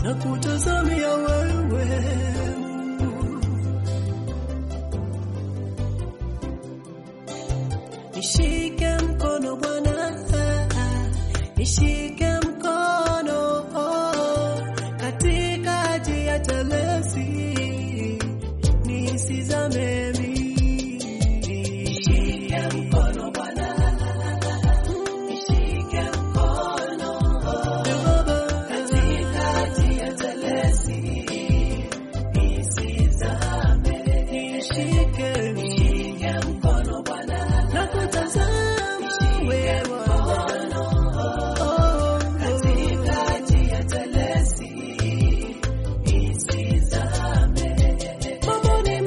na kutazamia wewe Nishike mkono Bwana, nishike mkono katikati ya telesi, nisizame mimi. Nishike mkono Bwana, nishike mkono katikati ya telesi, nisizame. Nishike, nishike mkono Bwana, nakutazama wewe Bwana, oh, katikati ya telesi, nisizame. Mambo ni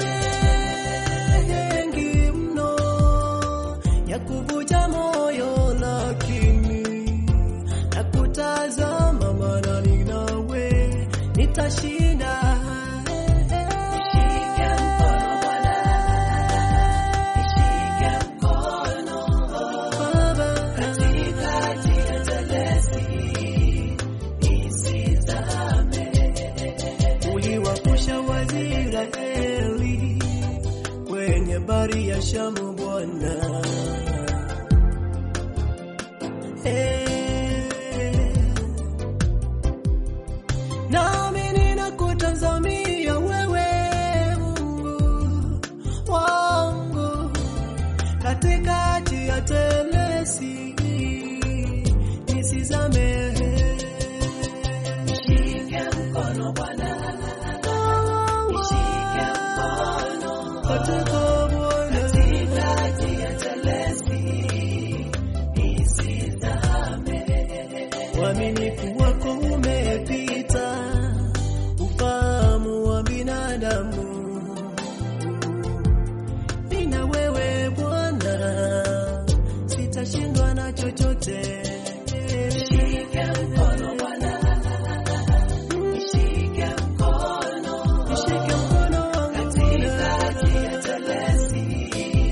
mengi mno ya kuvunja moyo, lakini nakutazama, maana ni nawe nitashinda. Nishike mkono Bwana, nishike mkono Baba, katikati ya telesi, nisizame. Uliwapusha Waisraeli kwenye bahari ya Shamu, Bwana. Eh, nami ninakutazamia wewe Mungu wangu katikati ya telesi nisizame. Nishike mkono Bwana, nishike mkono katika Bwana, katikati ya telesi nisizame. Uaminifu wako umepita ufahamu wa binadamu. Nina wewe Bwana, sitashindwa na chochote. Nishike mkono Bwana, nishike mkono, nishike mkono wangu katikati ya telesi,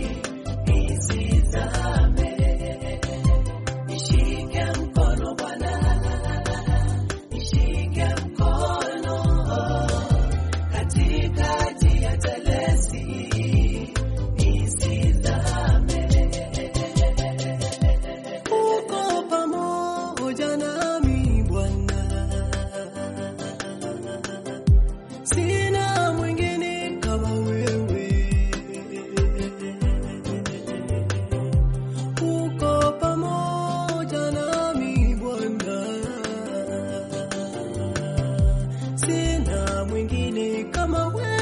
nisizame. Nishike mkono Bwana, nishike mkono katikati ya telesi, nisizame. Uko pamoja nami Bwana, sina mwingine kama wewe. Uko pamoja nami Bwana, sina mwingine kama wewe.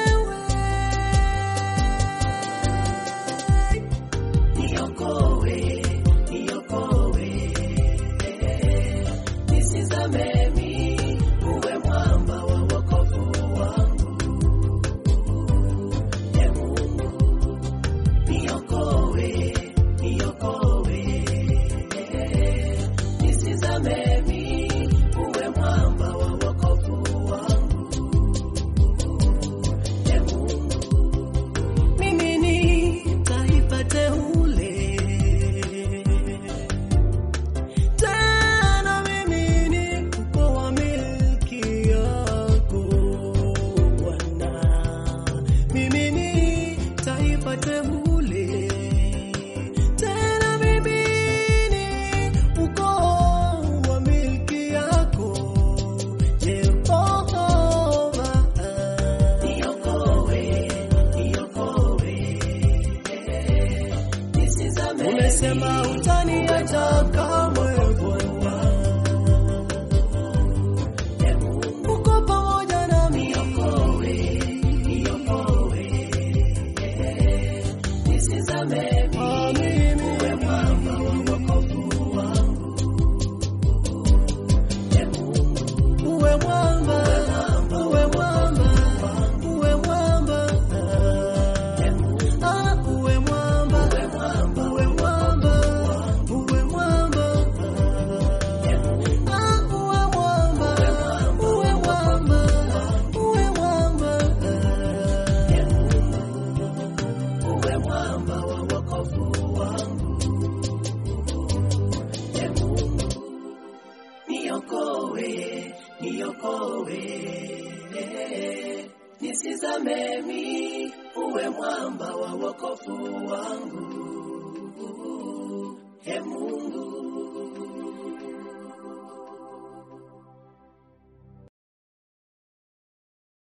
Niokoe, niokoe, nisizame mimi, uwe mwamba wa wokovu wangu. Ee Mungu, niokoe, niokoe, nisizame mimi, uwe mwamba wa wokovu wangu. Ee Mungu, mimi ni taifa teule, tena mimi ni ukoo wa milki yako Bwana. Mimi ni taifa teule, tena mimi ni ukoo wa milki yako Yehova. Niokoe, niokoe Umesema utaniacha kamwe Bwana. Uko pamoja nami. Ah, mimi. Uwe mwamba, uwe mwamba, uwe mwamba. Ah, uwe mwamba, uwe mwamba, uwe mwamba. uniokoe, nisizame mi, uwe mwamba wa wokovu wangu, e Mungu.